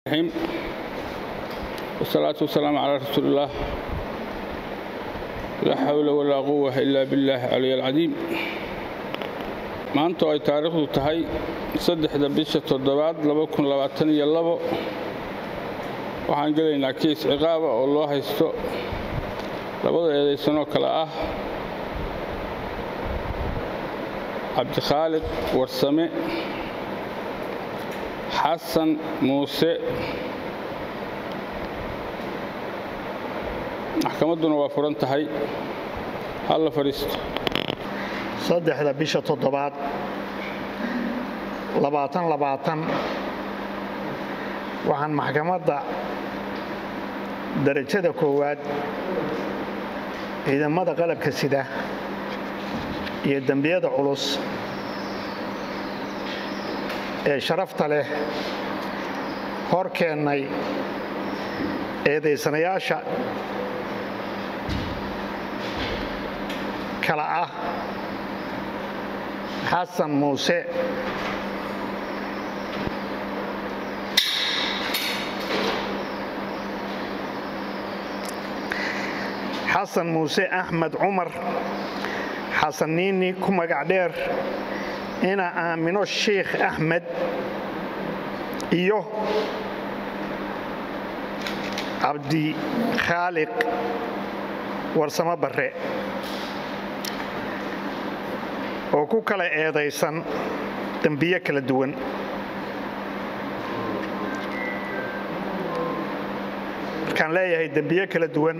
الرحيم والصلاة والسلام على رسول الله لا حول ولا قوة إلا بالله العلي العظيم maanta oo ay taariikhdu tahay saddexda bisha toddobaad waxaan gelaynaa kiis ciqaaba oo loo haysto labada eedaysanoo kale ah cabdikhaaliq warsame xasan muuse maxkamadduna waa furan tahay halla fadhiisto saddexda bisha toddobaad labaatan labaatan waxaan maxkamadda darajada koowaad ciidamada qalabka sida iyo dembiyada culus ee sharafta leh hor keennay eedaysanayaasha kala ah xasan muuse xasan muuse axmed cumar xasan niini ku magac dheer ina aamino sheikh axmed iyo cabdikhaaliq warsamo barre oo ku kala eedaysan dembiyo kala duwan markaan leeyahay dembiyo kala duwan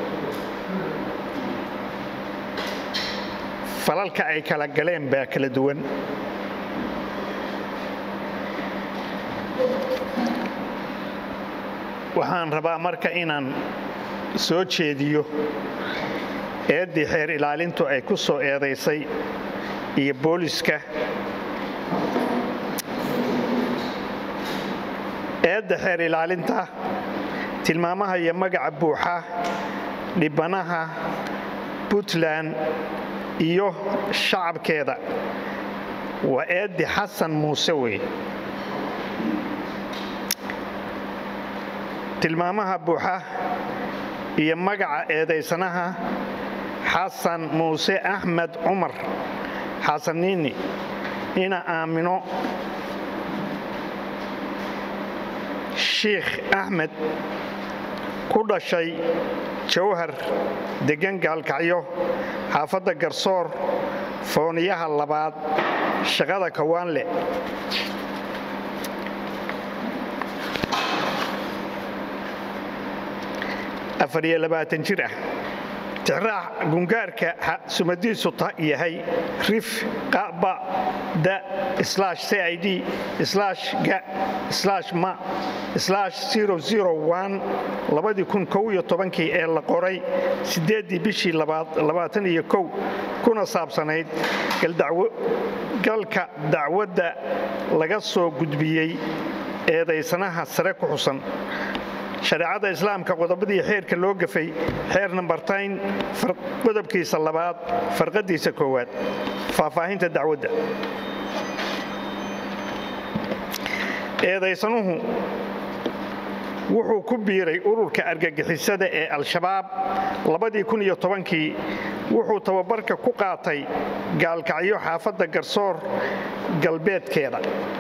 falalka ay kala galeen baa kala duwan waxaan rabaa marka inaan soo jeediyo eeddii xeer ilaalintu ay ku soo eedaysay iyo booliska eedda xeer ilaalinta tilmaamaha iyo magaca buuxa dhibanaha puntland iyo shacabkeeda waa eeddi xasan muuse wey tilmaamaha buuxa iyo magaca eedaysanaha xasan muuse axmed cumar xasaniini ina aamino shiikh axmed ku dhashay jawhar deggan gaalkacyo xaafadda garsoor fooniyaha labaad shaqada kawaanle afariyo labaatan jir ah tixraac gungaarka sumadiisu yahay rif qaba da cid ga ma kii ee la qoray sideedii bishii kuna saabsanayd galka dacwadda laga soo gudbiyey eedaysanaha sare ku xusan shareecada islaamka qodobadii xeerka loo gafay xeer nambartayn qodobkiisa labaad farqadiisa koowaad faahfaahinta dacwadda eedaysanuhu wuxuu ku biiray ururka argagixisada ee al-shabaab kii wuxuu tababarka ku qaatay gaalkacyo xaafadda garsoor galbeedkeeda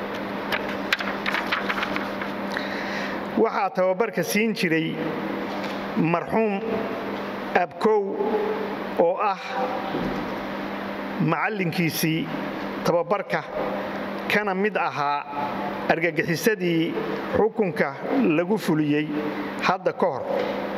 waxaa tababarka siin jiray marxuum abkow oo ah macallinkiisii tababarka kana mid ahaa argagixisadii xukunka lagu fuliyey hadda ka hor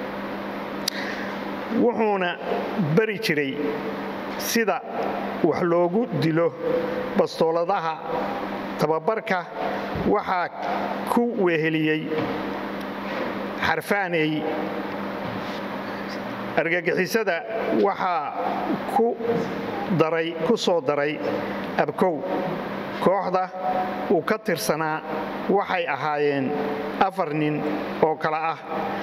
wuxuuna bari jiray sida wax loogu dilo bastooladaha tababarka waxaa ku weheliyey xarfaaney argagixisada waxaa ku soo daray abkow kooxda uu ka tirsanaa waxay ahaayeen afar nin oo kale ah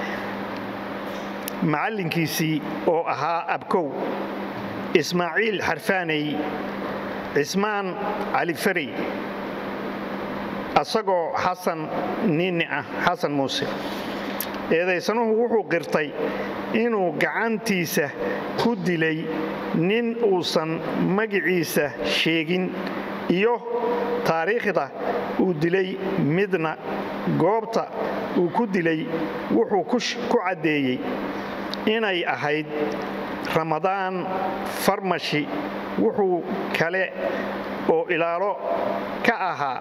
macallinkiisii oo ahaa abkow ismaaciil xarfaaney cismaan cali farey asagoo xasan niini ah xasan muuse eedaysanuhu wuxuu qirtay inuu gacantiisa ku dilay nin uusan magiciisa sheegin iyo taariikhda uu dilay midna goobta uu ku dilay wuxuu ku caddeeyey inay ahayd ramadaan farmashi wuxuu kale oo ilaalo ka ahaa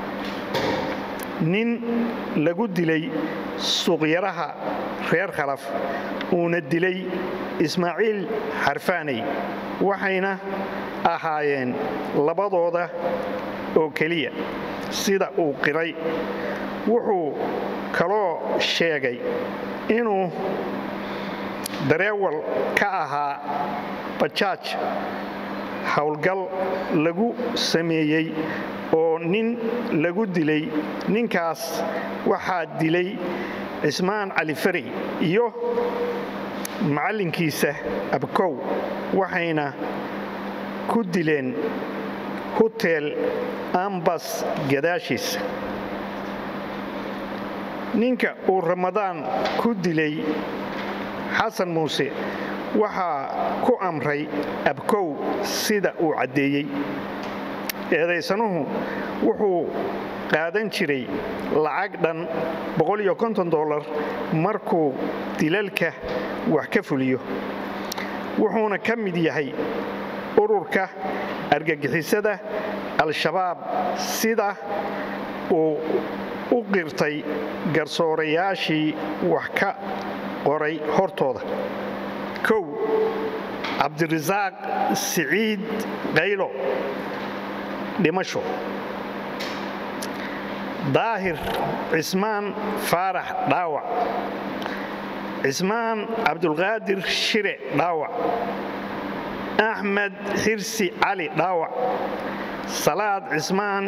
nin lagu dilay suuqyaraha reer khalaf uuna dilay ismaaciil xarfaaney waxayna ahaayeen labadooda oo keliya sida uu qiray wuxuu kaloo sheegay inuu dareewal ka ahaa bajaaj howlgal lagu sameeyey oo nin lagu dilay ninkaas waxaa dilay cismaan cali fari iyo macallinkiisa abkow waxayna ku dileen hutel ambas gadaashiisa ninka uu ramadaan ku dilay xasan muuse waxaa ku amray abkow sida uu caddeeyey eedaysanuhu wuxuu qaadan jiray lacag dhan dolar markuu dilalka wax ka fuliyo wuxuuna ka mid yahay ururka argagixisada al-shabaab sida uu u qirtay garsoorayaashii wax ka qoray hortooda kow cabdirasaaq siciid qaylo dhimasho daahir cismaan faarax dhaawac cismaan cabdulqaadir shire dhaawac axmed xirsi cali dhaawac salaad cismaan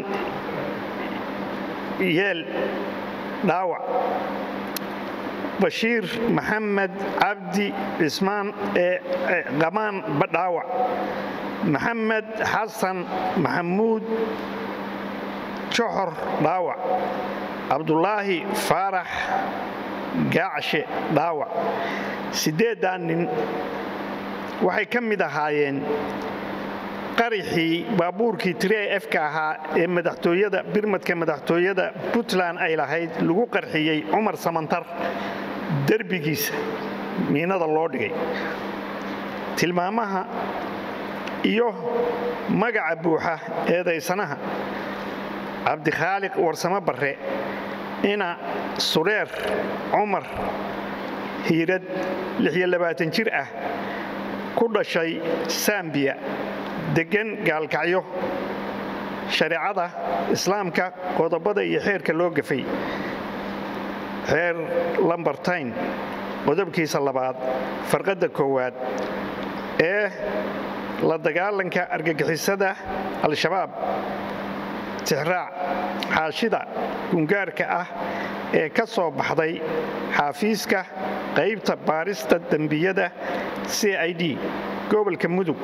yeel dhaawac bashiir maxamed cabdi cismaan qamaan dhaawac maxamed xasan maxamuud joxor dhaawac cabdulaahi faarax gaacshe dhaawac siddeeddaa nin waxay ka mid ahaayeen qarixii baabuurkii tire efka ahaa ee madaxtooyada birmadka madaxtooyada puntland ay lahayd lagu qarxiyey cumar samantar derbigiisa miinada loo dhigay tilmaamaha iyo magaca buuxa eedaysanaha cabdikhaaliq warsamo barre ina sureer cumar hiirad jir ah ku dhashay sambiya deggan gaalkacyo shareecada islaamka qodobada iyo xeerka loo gafay xeer lambartayn qodobkiisa labaad farqadda koowaad ee la dagaalanka argagixisada al-shabaab tixraac xaashida gungaarka ah ee ka soo baxday xaafiiska qaybta baarista dembiyada c i d gobolka mudug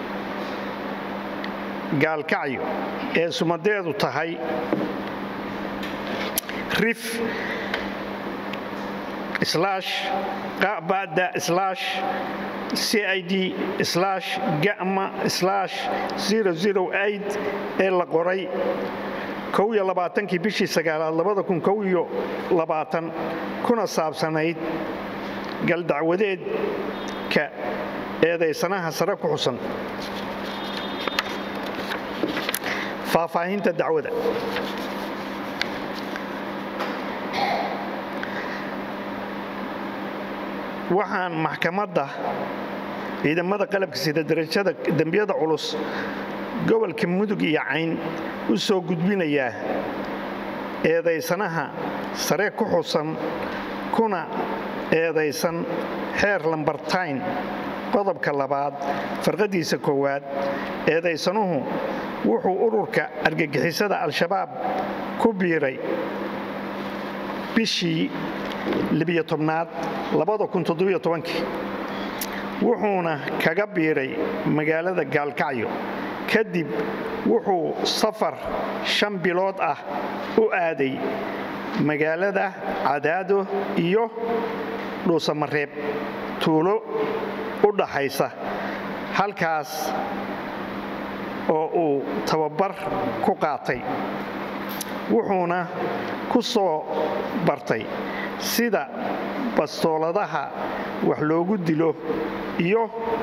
gaalkacyo ee sumadeedu tahay rif bada cid gama ee la qoray kii bishii sagaalaad kuna saabsanayd galdacwadeedka eedaysanaha sare ku xusan faahfaahinta dacwada waxaan maxkamadda ciidamada qalabka sida darajada dembiyada culus gobolka mudug iyo cayn u soo gudbinayaa eedaysanaha sare ku xusan kuna eedaysan xeer lambartayn qodobka labaad farqadiisa koowaad eedaysanuhu wuxuu ururka argagixisada al-shabaab ku biiray bishii aad wuxuuna kaga biiray magaalada gaalkacyo kadib wuxuu safar shan bilood ah u aaday magaalada cadaado iyo dhuusamareeb tuulo u dhaxaysa halkaas oo uu tababar ku qaatay wuxuuna ku soo bartay sida bastooladaha wax loogu dilo iyo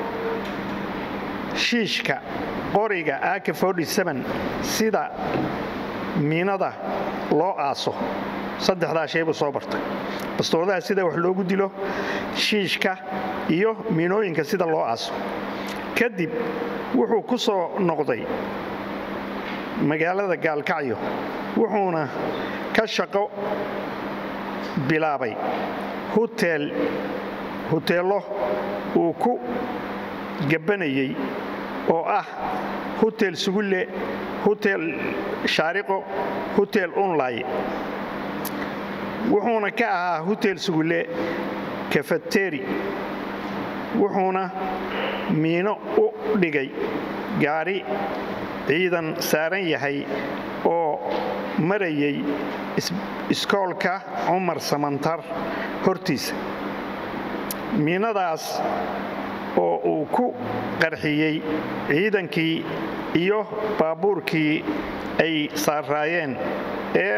shiishka qoriga ak sida miinada loo aaso saddexdaa shay buu soo bartay bastooladaha sida wax loogu dilo shiishka iyo miinooyinka sida loo aaso kadib wuxuu ku soo noqday magaalada gaalkacyo wuxuuna ka shaqo bilaabay huteel huteello uu ku gabbanayay oo ah hutel sugulle hutel shaariqo hutel unlay wuxuuna ka ahaa hutel sugulle kafateri wuxuuna miino u dhigay gaari ciidan saaran yahay oo marayay iskoolka cumar samantar hortiisa miinadaas oo uu ku qarxiyey ciidankii iyo baabuurkii ay saaraayeen ee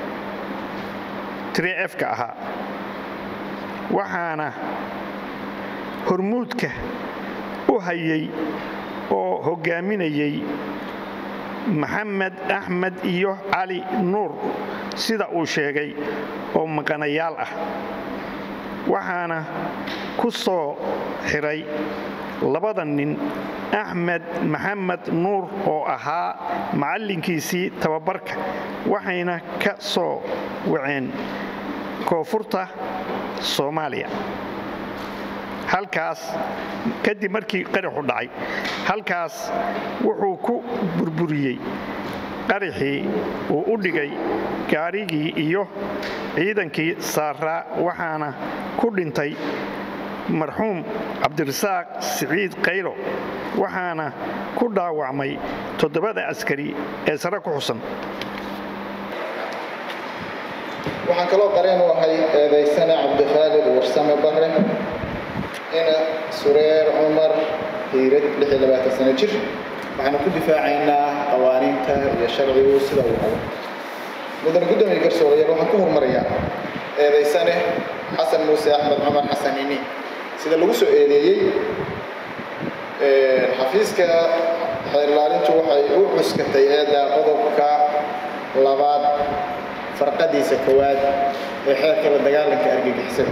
trefka ahaa waxaana hormuudka u hayay oo hoggaaminayay maxamed axmed iyo cali nuur sida uu sheegay oo maqanayaal ah waxaana ku soo xiray labada nin axmed maxamed nuur oo ahaa macallinkiisii tababarka waxayna ka soo waceen koonfurta soomaaliya halkaas kadib markii qaraxu dhacay halkaas wuxuu ku burburiyey qaraxii uu u dhigay gaarigii iyo ciidankii saaraa waxaana ku dhintay marxuum cabdirasaaq siciid kaylo waxaana ku dhaawacmay toddobada askari ee sare ku xusan waxaan kaloo qareen u ahay eedaysane cabdikhaalid warsame bare ina sureer cumar hiirad sano jir waxaanu ku difaacaynaa qawaaniinta iyo sharcigu sida uu qabo mudane guddoomiye garsoorayaal waxaan ku hormarayaa eedaysane xasan muuse axmed cumar xasan ini sida lagu soo eedeeyey xafiiska xeerlaalintu waxay u cuskatay eedda qodobka labaad farqadiisa koowaad ee xeerka la dagaalanka argagixisada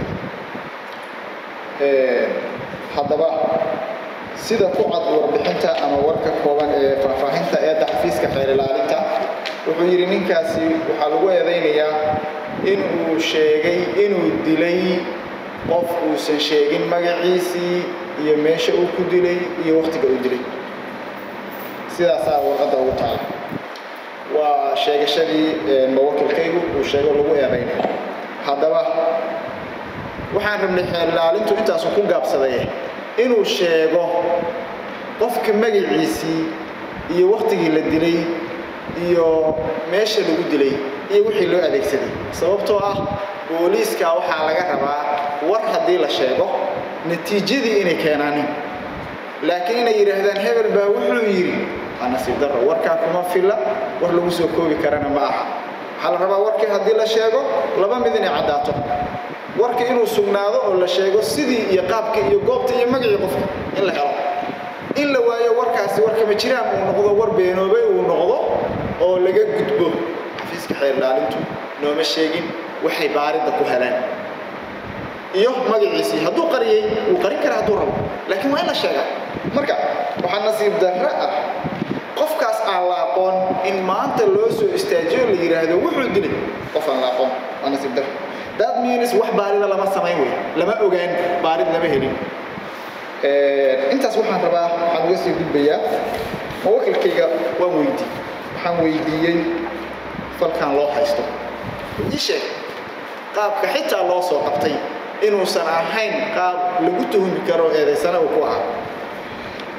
haddaba sida ku cad warbixinta ama warka kooban ee faahfaahinta eedda xafiiska xeer ilaalinta wuxuu yidhi ninkaasi waxaa lagu eedaynayaa inuu sheegay inuu dilay qof uusan sheegin magaciisii iyo meesha uu ku dilay iyo wakhtiga uu dilay sidaasaa warqadda ugu taala waa sheegashadii mawakilkaygu uu sheego lagu eedaynaya haddaba waxaan rabnay xeerlaalintu intaasu ku gaabsaday inuu sheego qofka magaciisii iyo wakhtigii la dilay iyo meesha lagu dilay iyo wixii loo adeegsaday sababtoo ah booliiska waxaa laga rabaa war haddii la sheego natiijadii inay keenaanin laakiin inay yidhaahdaan hebel baa wuxuu yidhi waa nasiib darro warkaa kuma filla war lagu soo koobi karana ma aha waxaa la rabaa warkii haddii la sheego laba mid inay caddaato warka inuu sugnaado oo la sheego sidii iyo qaabka iyo goobta iyo magacii qofka in la helo in la waayo warkaasi warkama jiraan uu noqdo war beenoobay uu noqdo oo laga gudbo xafiiska xeerlaalintu nooma sheegin waxay baaridda ku heleen iyo magaciisii hadduu qariyey wuu qarin kara hadduu rabo laakiin waa in la sheegaa marka waxaa nasiib darro ah qofkaas aan la aqoon in maanta loo soo istaajiyo la yidhaahdo wuxuu dilay qof aan la aqoon waa nasiib darro dad means wax baarida lama samayn wey lama ogaan baarid lama helin intaas waxaan rabaa waxaan uga sii gudbayaa mawakilkayga waan weydii waxaan weydiiyey falkan loo haysto ii sheeg qaabka xitaa loo soo qabtay inuusan ahayn qaab lagu tuhumi karo eedaysana uu ku ahaa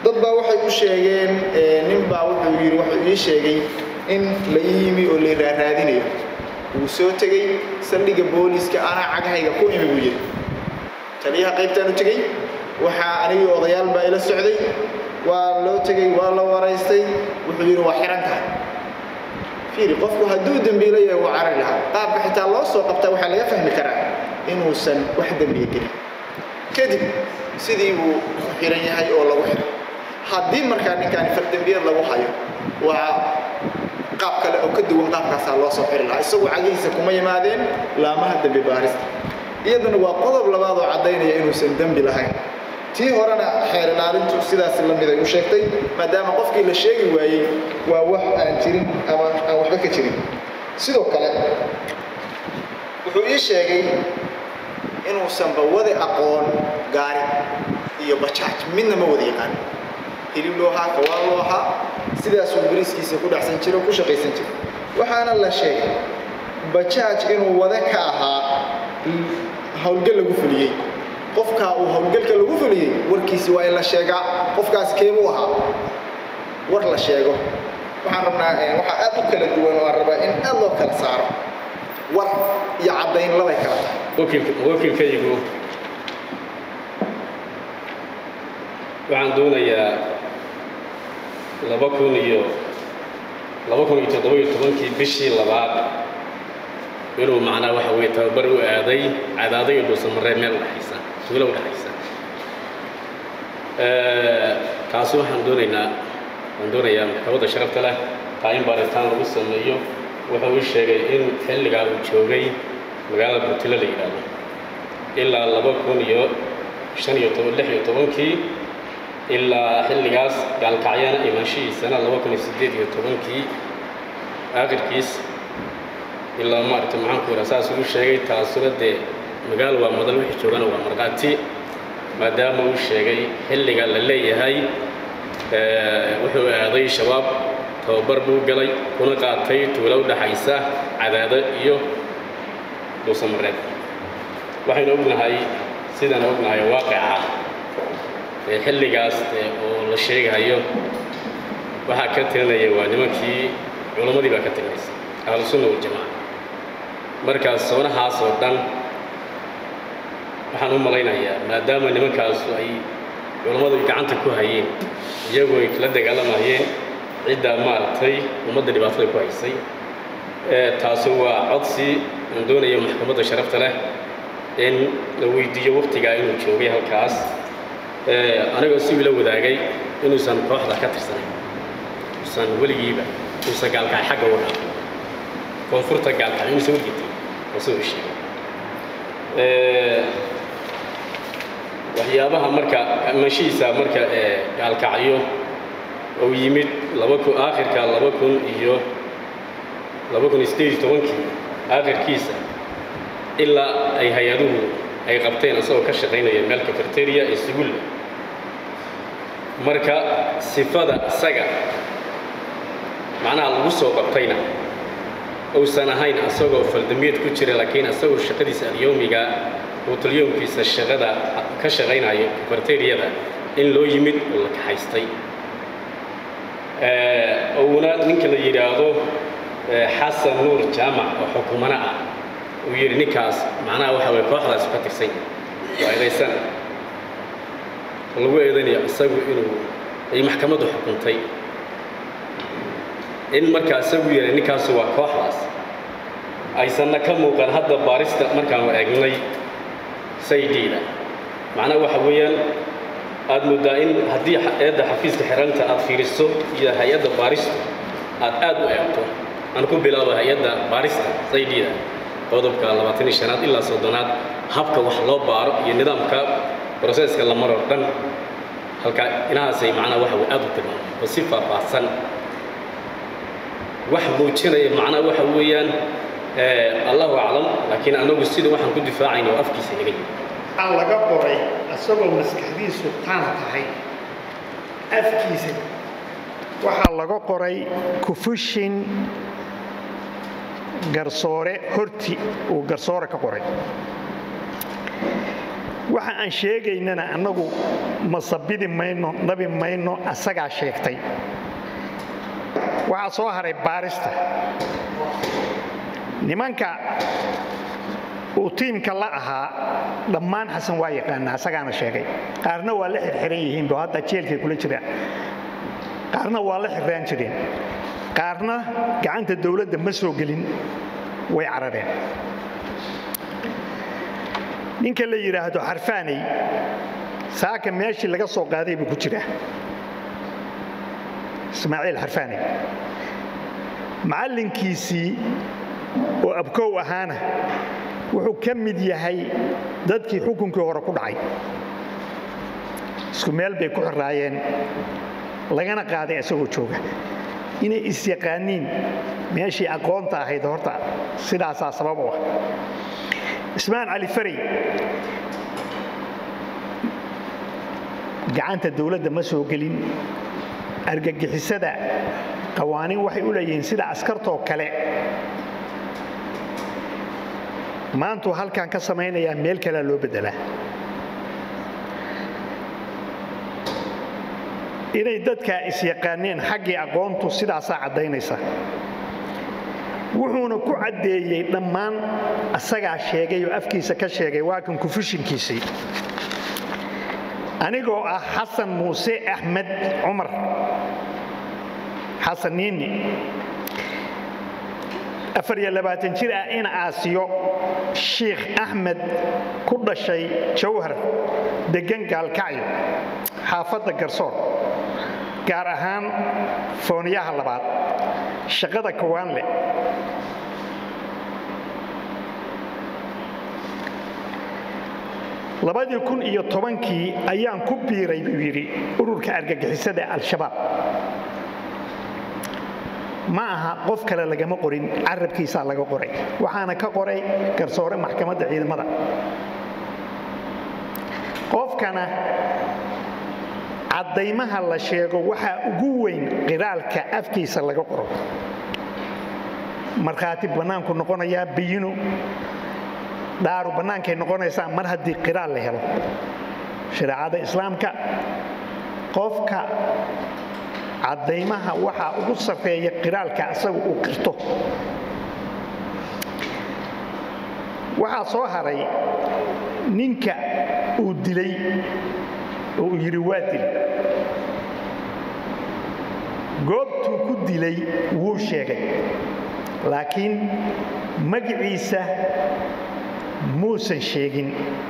dad baa waxay u sheegeen nin baa wuxuu yidhi wuxuu ii sheegay in la ii yimi oo la raaraadinayo wuu soo tegey saldhigga booliiska anaa cagahayga ku imi buu yidhi taliyaha qaybtaan u tegey waxaa anigii odayaal baa ila socday waa loo tegey waa la waraystay wuxuu yidhi waa xihan tahay fiiri qofku hadduu dembiilo yahay wuu carari lahaa qaabka xitaa loo soo qabtaa waxaa laga fahmi karaa inuusan wax dembiya gelin kadib sidii buu ku xihan yahay oo lagu xihay haddii markaa ninkaani fardembiyad lagu hayo waa qaab kale oo ka duwan qaabkaasaa loo soo xiri lahaa isagu cagihiisa kuma yimaadeen laamaha dembi baarista iyaduna waa qodob labaad oo caddaynaya inuusan dembi lahayn tii horena xeer ilaalintu sidaas la mid ay u sheegtay maadaama qofkii la sheegi waayey waa wax aan jirin ama aan waxba ka jirin sidoo kale wuxuu ii sheegay inuusanba wadi aqoon gaari iyo bajaaj midna ma wada yaqaan hilib loo ahaa kawaan loo ahaa sidaasuu bariiskiisa ku dhacsan jiro ku shaqaysan jiro waxaana la sheegay bajaaj inuu wade ka ahaa howlgal lagu fuliyey qofkaa uu howlgalka lagu fuliyey warkiisi waa in la sheegaa qofkaas keebuu ahaa war la sheego waxaan rabnaa waxaa aad u kala duwan oo aan rabaa in aad loo kala saaro war iyo caddayn labay kala tahay wakiilkaygu waxaan doonayaa laba kun iyo laba kun iyo toddoba-iyo tobankii bishii labaad inuu macnaa waxa weye tababar u aaday cadaaday iyo dhuusamaree meel udhexaysa tuulo udhexaysa taasi waxaan doonaynaa waan doonayaa maxkamadda sharafta leh taa in baaritaan lagu sameeyo wuxuu ii sheegay in xilligaa uu joogay magaalada burtilo la yidhaahdo ilaa laba kun iyo shan iyo toban lix iyo tobankii ilaa xilligaas gaalkacyana imaanshihiisana laba kun iyo siddeed iyo tobankii aakhirkiis ilaa maaragta maxaanku yidhaha saas uu sheegay taasuna dee magaal waa madan wixii joogana waa markhaati maadaama uu sheegay xilliga la leeyahay wuxuu aaday shabaab tababar buu galay kuna qaatay tuulo u dhaxaysa cadaado iyo dhuusamareed waxaynu ognahay sidaan ognahay waaqica ee xilligaas oo la sheegayo waxaa ka tirinaya waa nimankii culammadii baa ka tirinaysa ahlusunna waljamaaca markaas soonahaas oo dhan waxaan u malaynayaa maadaama nimankaasu ay culammadu gacanta ku hayeen iyagoo ay kala dagaalamayeen ciddaa maaragtay ummadda dhibaatada ku haysay taasi waa codsi aan doonayo maxkamadda sharafta leh in la weydiiyo waktigaa inuu joogay halkaas anigoo si ila wadaagay inuusan kooxda ka tirsanayn usan weligiiba uusan gaalkacay xagga u dhaafin koonfurta gaalkacay inuusan weligii oo siduu sheegay waxyaabaha marka manshihiisa marka gaalkacyo uu yimid laba kun aakhirka laba kun iyo laba kun iyo siddeed iyo tobankii aakhirkiisa ilaa ay hay-aduhu ay qabteen isagoo ka shaqaynaya meel cafeteria ee sugulla marka sifada isaga macnaha lagu soo qabtayna uusan ahayn isagoo faldamiyad ku jira laakiin isagoo shaqadiisa alyowmiga quutalyoomkiisa shaqada ka shaqaynayo cafeteriyada in loo yimid oo la kaxaystay uuna ninka la yidhaahdo xasan nuur jaamac oo xukumana ah uu yidhi ninkaas macnaha waxa weye kooxdaas ka tirsan waa eedaysana lagu eedanayo isagu inuu ay maxkamaddu xukuntay in markaa isagu yahay ninkaasu waa kooxdaas aysanna ka muuqan hadda baarista markaanu eegnay saydiida macnaha waxa weeyaan aad mooddaa in haddii eedda xafiiska xiranta aad fiiriso iyo hay-adda baaristu aad aad u eegto aan ku bilaabo hay-adda baarista saydiida qodobka labaatan iyo shanaad ilaa soddonaad habka wax loo baaro iyo nidaamka broseska la maroo dhan halkaa inahaasay macnaha waxa way aad u tilmaamay oo si faahfaahsan wax muujinaya macnaha waxa weeyaan allahu aclam laakiin anagu sida waxaan ku difaacayna oo afkiisa naga yimi waxaa laga qoray isagoo maskaxdiisu taan tahay afkiisa waxaa laga qoray kufushin garsoore horti uu garsoore ka qoray waxa aan sheegaynana annagu masabidi mayno nabi mayno asagaa sheegtay waxaa soo haray baarista nimanka uu tiimka la ahaa dhammaan xasan waa yaqaana asagaana sheegay qaarna waa la xirxiran yihiin bo hadda jeelkay kula jiraan qaarna waa la xirraan jireen qaarna gacanta dowladda ma soo gelin way carareen ninka la yidhaahdo xarfaanay saaka meeshii laga soo qaaday buu ku jiraa ismaaciil xarfaanay macallinkiisii oo abkow ahaana wuxuu ka mid yahay dadkii xukunkii hore ku dhacay isku meel bay ku xiraayeen lagana qaaday isagoo jooga inay isyaqaaniin meeshii aqoonta ahayd horta sidaasaa sabab u ah ismaan cali faray gacanta dowladda ma soo gelin argagixisada qawaaniin waxay u leeyihiin sida askartoo kale maantuu halkan ka samaynayaa meel kalea loo beddelaa inay dadkaa isyaqaaneen xaggii aqoontu sidaasaa caddaynaysa wuxuuna ku caddeeyey dhammaan asagaa sheegay oo afkiisa ka sheegay waa kan kufushinkiisii anigoo ah xasan muuse axmed cumar xasan niini afar iyo labaatan jir ah in aasiyo shiikh axmed ku dhashay jawhar deggan gaalkacyo xaafadda garsoor gaar ahaan fooniyaha labaad shaqada kawaanle labadii kun iyo tobankii ayaan ku biiray buu yidhi ururka argagixisada al-shabaab ma aha qof kale lagama qorin carabkiisaa laga qoray waxaana ka qoray garsoore maxkamadda ciidamada qofkana caddaymaha la sheego waxaa ugu weyn qiraalka afkiisa laga qoro markhaati bannaanku noqonayaa biyinu dhaaru bannaankay noqonaysaa mar haddii qiraal la helo shareecada islaamka qofka caddaymaha waxaa ugu sarreeya qiraalka asaga uu qirto waxaa soo haray ninka uu dilay oo uu yidhi waa dil goobtuu ku dilay wuu sheegay laakiin magiciisa muusan sheegin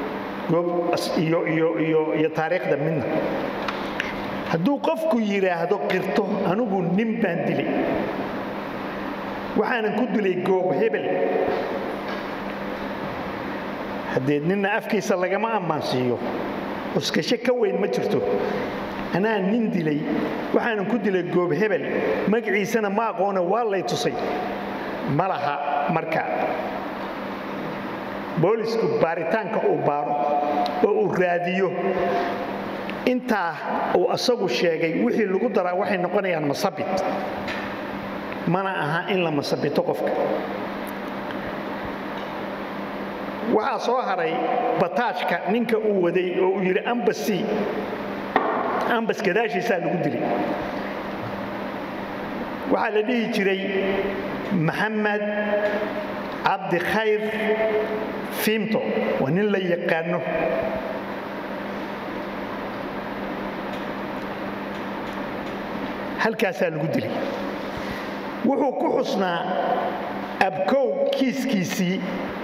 iyo taariikhda midna hadduu qofku yidhaahdo qirto anigu nin baan dilay waxaanan ku dilay goob hebel haddee ninna afkiisa lagama ammaansiiyo uskasho ka weyn ma jirto anaa nin dilay waxaanan ku dilay goob hebel magaciisana ma aqoona waa lay tusay ma laha marka boolisku baaritaanka uu baaro oo uu raadiyo intaa uu asagu sheegay wixii lagu daraa waxay noqonayaan masabit mana aha in la masabito qofka waxaa soo haray bataajka ninka uu waday oo uu yidhi ambasi ambas gadaashiisaa lagu dilay waxaa la dhihi jiray maxamed cabdi khayr fiimto waa nin la yaqaano halkaasaa lagu dilay wuxuu ku xusnaa abkow kiiskiisii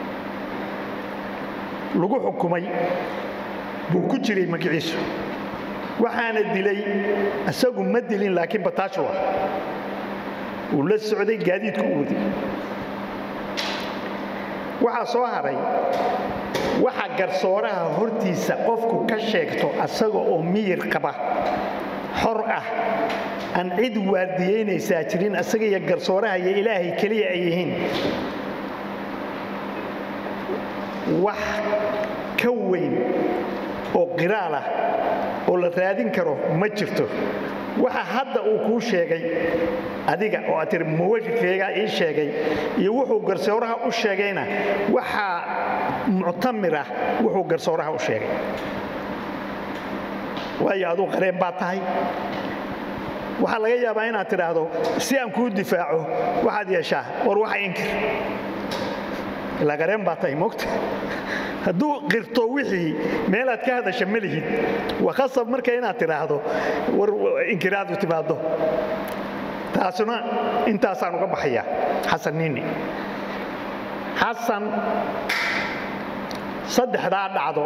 lagu xukumay buu ku jiray magiciisu waxaana dilay isagu ma dilin laakiin bataashu ah uu la socday gaadiidku u waday waxaa soo haray waxa garsooraha hortiisa qofku ka sheegto asaga oo miyir qaba xor ah aan cid waardiyaynaysaa jirin asaga iyo garsooraha iyo ilaahay keliya ay yihiin wax ka weyn oo qiraal ah oo la raadin karo ma jirto waxa hadda uu kuu sheegay adiga oo aad tiri muwajidkaygaa ii sheegay iyo wuxuu garsooraha u sheegayna waxaa muctamira wuxuu garsooraha u sheegay waayo aduu qareen baa tahay waxaa laga yaabaa inaad tidhaahdo si aan kuu difaaco waxaad yeeshaa war waxa inkir ilaa qareen baa tahay mogta hadduu qirto wixii meelaad ka hadasha ma lihid waa khasab marka inaad tidhaahdo war inkiraadu timaaddo taasuna intaasaan uga baxaya xasan nini xasan saddexdaa dhacdo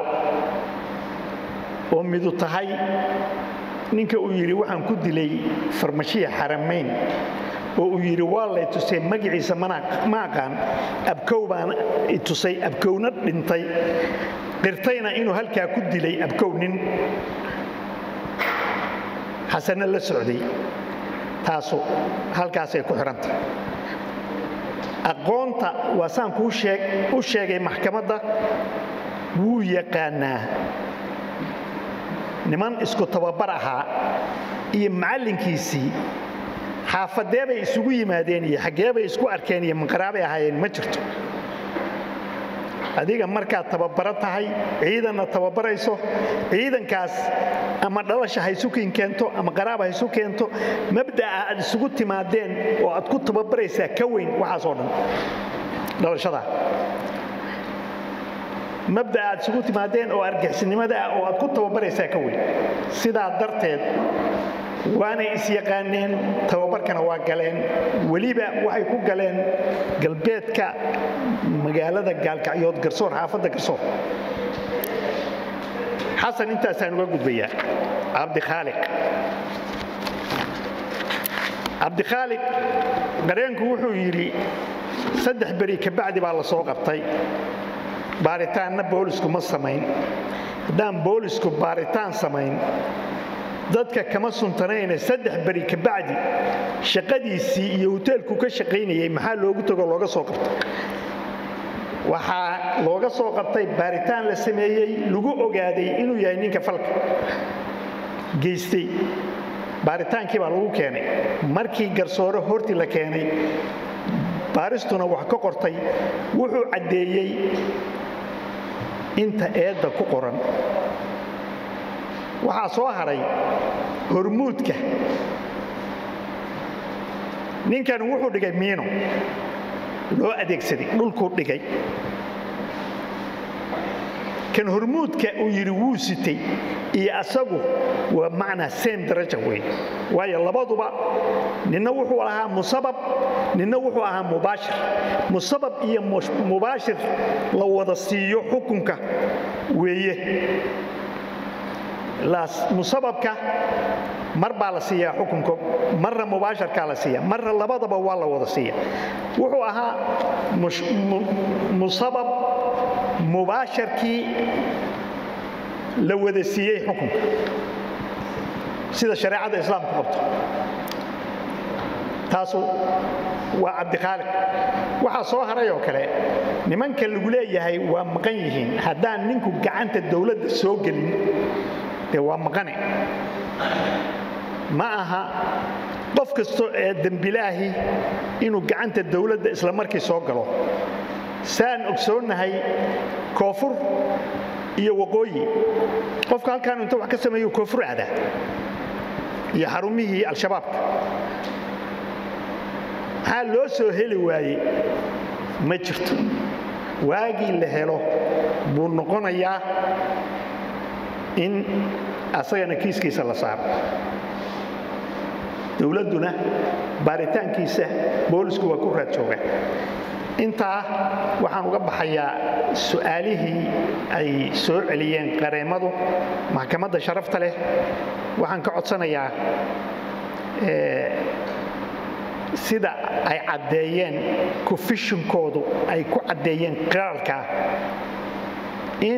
oo midu tahay ninka uu yidhi waxaan ku dilay farmashiya xaramayn oo uu yidhi waa lay tusay magaciisa ma aqaan abkow baan i tusay abkowna dhintay qirtayna inuu halkaa ku dilay abkow nin xasanna la socday taasu halkaasay ku xidhantah aqoonta waa saan kuu u sheegay maxkamadda wuu yaqaanaa niman isku tababar ahaa iyo macallinkiisii xaafadee bay isugu yimaadeen iyo xaggee bay isku arkeen iyo manqaraabay ahaayeen ma jirto adiga markaad tababaro tahay ciidanna tababarayso ciidankaas ama dhalasha haysukin keento ama qaraab haysu keento mabda'a aad isugu timaadeen oo aad ku tababaraysaa ka weyn waxaasoo dhan dhalashada mabda'a aad isugu timaadeen oo argixisnimada ah oo aad ku tababaraysaa ka weyn sidaa darteed waanay isyaqaaneen tababarkana waa galeen weliba waxay ku galeen galbeedka magaalada gaalkacyood garsoor xaafadda garsoor xasan intaasaan uga gudbayaa cabdikhaaliq cabdikhaaliq qareenku wuxuu yidhi saddex beri kabacdi baa la soo qabtay baaritaanna boolisku ma samayn haddaan boolisku baaritaan samayn dadka kama suntanayne saddex beri kabacdi shaqadiisii iyo hoteelku ka shaqaynayay maxaa loogu tago looga soo qabtay waxaa looga soo qabtay baaritaan la sameeyey lagu ogaaday inuu yahay ninka falka geystay baaritaankii baa lagu keenay markii garsoore hortii la keenay baaristuna wax ka qortay wuxuu caddeeyey inta eedda ku qoran waxaa soo hadhay hormuudka ninkan wuxuu dhigay miino loo adeegsaday dhulkuu dhigay kan hormuudka uu yidhi wuu sitay iyo asagu waa macnaa seem daraja weyn waayo labaduba ninna wuxuu ahaa musabab ninna wuxuu ahaa mubaashir musabab iyo mubaashir la wada siiyo xukunka weeye musababka mar baa la siiyaa xukunka marna mubaasharkaa la siiya marna labadaba waa la wada siiya wuxuu ahaa musabab mubaasharkii la wada siiyey xukunka sida shareecada islaamku qabto taasu waa cabdikhaaliq waxaa soo haray oo kale nimanka lagu leeyahay waa maqan yihiin haddaan ninku gacanta dowladda soo gelin dee waa maqane ma aha qof kasto ee dembilaahi inuu gacanta dowladda isla markii soo galo saan ogsoonnahay koonfur iyo waqooyi qofka halkaan inta wax ka sameeyo koonfur aadaa iyo xarumihii al-shabaabka maxaa loo soo heli waayey ma jirto waagii la helo buu noqonayaa in asagana kiiskiisa la saaro dowladduna baaritaankiisa boolisku waa ku raad jooga intaa waxaan uga baxayaa su'aalihii ay soo celiyeen qareemadu maxkamadda sharafta leh waxaan ka codsanayaa sida ay caddeeyeen kufishinkoodu ay ku caddeeyeen qiraalka in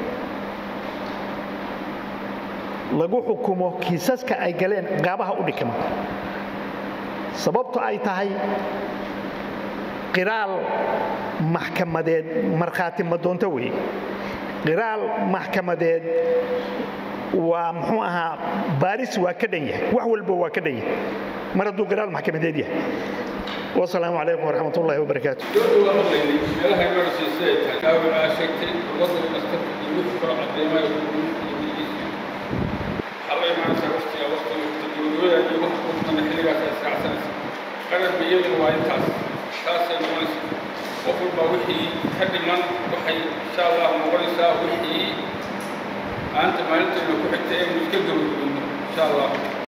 lagu xukumo kiisaska ay galeen qaabaha u dhikma sababto ay tahay qiraal maxkamadeed markhaati madoonto weeye qiraal maxkamadeed waa muxuu ahaa baaris waa ka dhan yahay wax walba waa ka dhan yahay mar hadduu qiraal maxkamadeed yahay wasalaamu calaykum waraxmat ullaahi wabarakaatu dowladda waa maqlaynay meelaha emergency ay tahay kaawi aa sheegtay wadada dhakhtarka iyo wixii kalo cadeemayo waxaa la imaanaysaa waqtiga waqtiga teknolojiyada iyo wax kudana xilligaas ay israacsanaysa qararba iyaduna waa intaas taasay noqonaysa qof walba wixii ka dhiman waxay insha allah noqonaysaa wixii maanta maalinteena ku xigta inaynu iska gabagabino insha allah